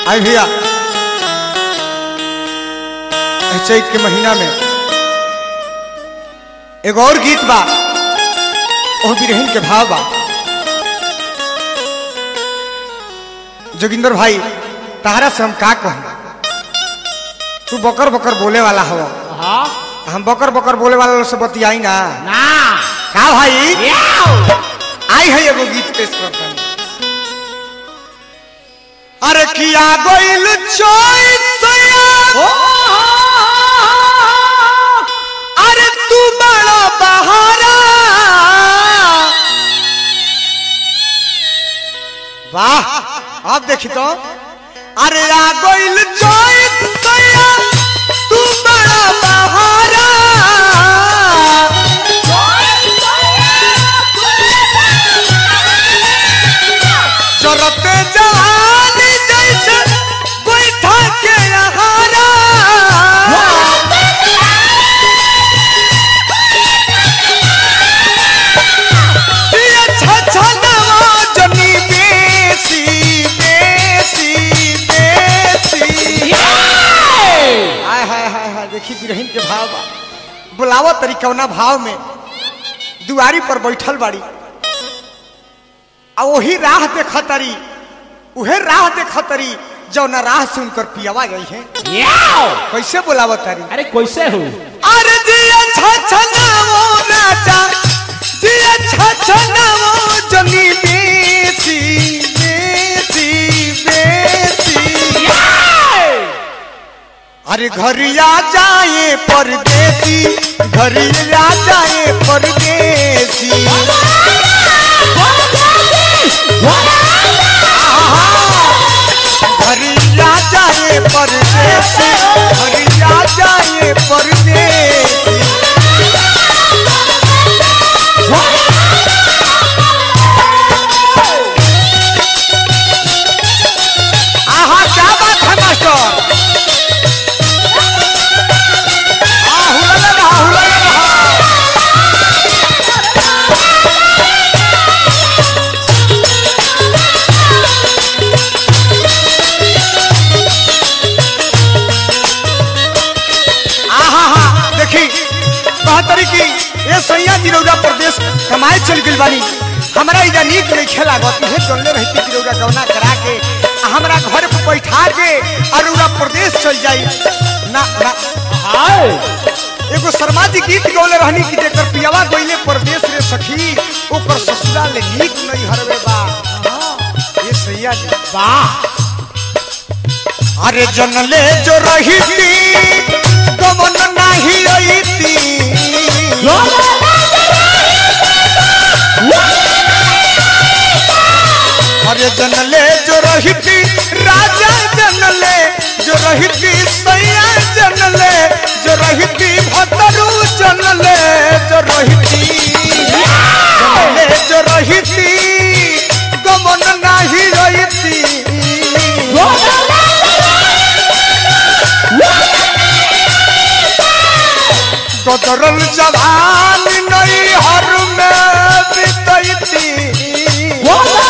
आई भैया एह चैत के महीना में एगो और गीत बा ओह बिरहिन के भाव बा जोगिंदर भाई तहरा से हम का कहूं तू बकर बकर बोले वाला हो हाँ हम बकर बकर बोले वाला लोग से बतियाई ना ना का भाई याओ आई है एगो गीत पेश करता अरे किया गोइल चोइसया अरे तू बड़ा बहारा वाह अब देखी तो अरे आ गोइल चोइसया तू बड़ा बहारा जरते जवानी जैसे बैठा के यहारा दिया छछनवा जनी बेसी बेसी बेसी हाय हाय हाय हाय देखी बिरहिन के भाव बा बुलावा तरीकवना भाव में दुआरी पर बैठल बाड़ी आ वही राह देखतरी उहे राह देखतरी जौना राह से उनकर पियावा गई है याओ कैसे बुलावत तारी अरे कैसे हो अरे दिया छछनावो राजा दिया छछनावो जनी बेसी बेसी बेसी अरे घरिया जाए परदेसी घरिया जाए परदेसी घरिया जाए परदेसी घरिया जाए परदेसी आहा क्या बात है मास्टर हाँ, हुलले रहा, हुलले रहा। आहा हा देखी बहतरी की ये सैया जिरौरा प्रदेश कमाए चल गइल बानी हमरा इजा नीक नहीं खेला गत हे चलले रहती जिरौरा गवना करा के आ हमरा घर पे बैठा के अरुरा प्रदेश चल जाई ना ना हाय एगो शर्मा जी गीत गौले रहनी कि जेकर पियावा गइले प्रदेश रे सखी ओकर ससुरा ले नीक नहीं हरवे बा ये सैया जी वाह अरे जनले जो रहीती गमन नाही रहीती अरे जनले जो रहीती राजा जनले जो रहीती सैया जनले जो रहीती भतरू जनले जो रहीती जनले जो रहीती गमन नाही रहीती कदरल जवान नहीं हर में बितैती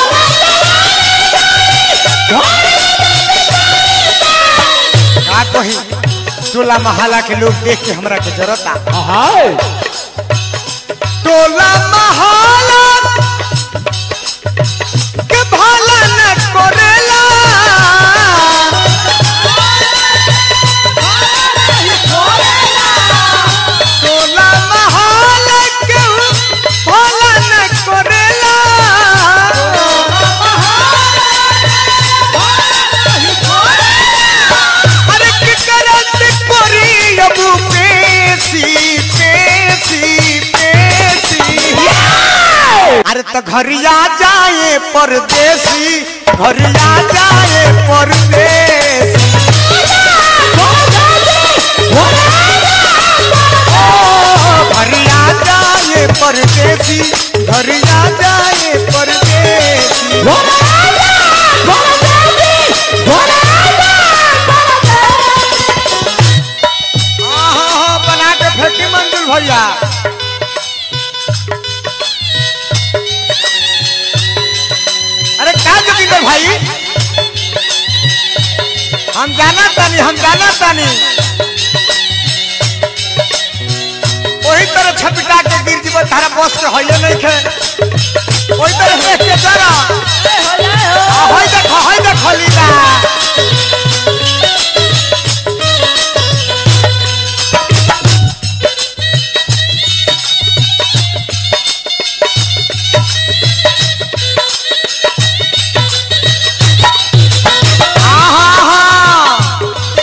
का कही टोला महला के लोग देख के हमरा के जरता हाय टोला महला के भाला न करेला टोला महला के भाला न करेला अरे की करत करी अब पेशी पेशी पेशी अरे तो घरिया जाए परदेसी घरिया जाए परदेसी ओ, घरिया जाए परदेसी घरिया जाए परदेसी आहा, बना के फेंकी मंजुल भैया अरे क्या जोगिंदर भाई हम जाना तानी हम जाना तानी वही तरह छपिटा के गिर जीव तारा बस के होइए नहीं खे वही तरह देख के चला आ, होई देखो होई देखो लीला आहा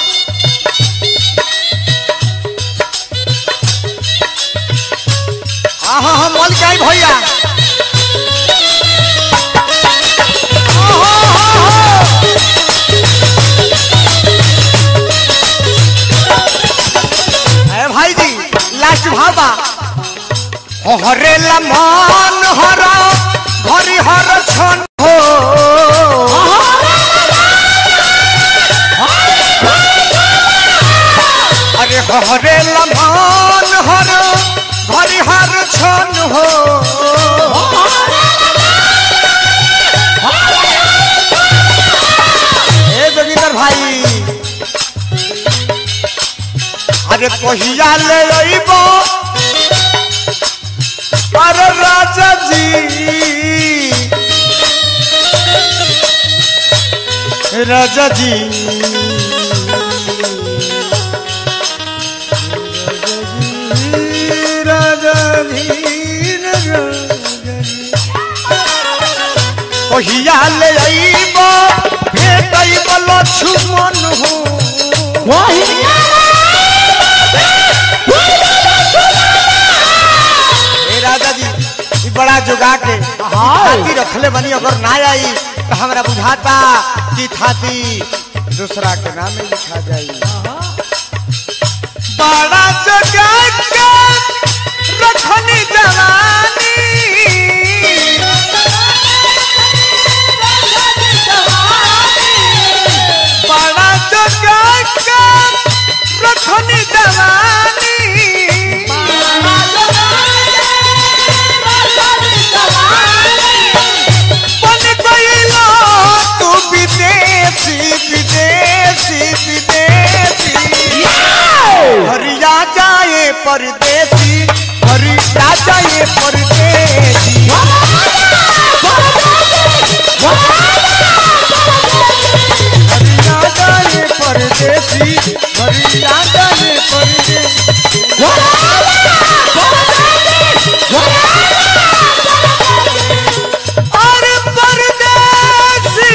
आहा हम मल के आई भैया आहा, आहा, आहा। ए भाई जी लास्ट भाबा हरे मन हर हरि हर छन हो अरे हरे लमान हर हरि हर छन हो ए जोगिंदर भाई अरे कहिया ले अइबो अरे राजा जी राजा जी कहिया ले अइब भेटइब लक्ष्मण हो ए राजा जी ई बड़ा जुगा के हाथी रखले बनी अगर ना आई तो हमरा बुझाता कि थाती दूसरा के नाम में लिखा जाई बड़ा जुगा के रखनी जवानी बड़ा जुगा के रखनी जवानी बन गईला तू विदेशी विदेशी विदेशी हरिया जाए परदेसी हरिया जाए परदेसी हरिया जाए परदेसी हरिया जाए परदेसी अरे परदेसी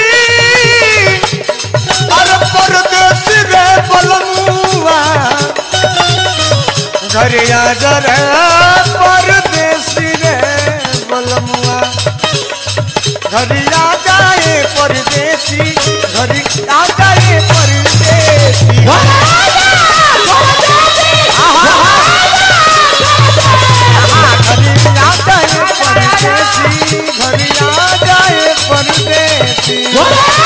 अरे परदेसी रे बलमुआ घरे आ जा रे परदेसी रे बलमुआ घरे आ जाए परदेसी घरे आ जाए परदेसी आहा, आहा, घरे आ जाए परदेसी घरे आ जाए परदेसी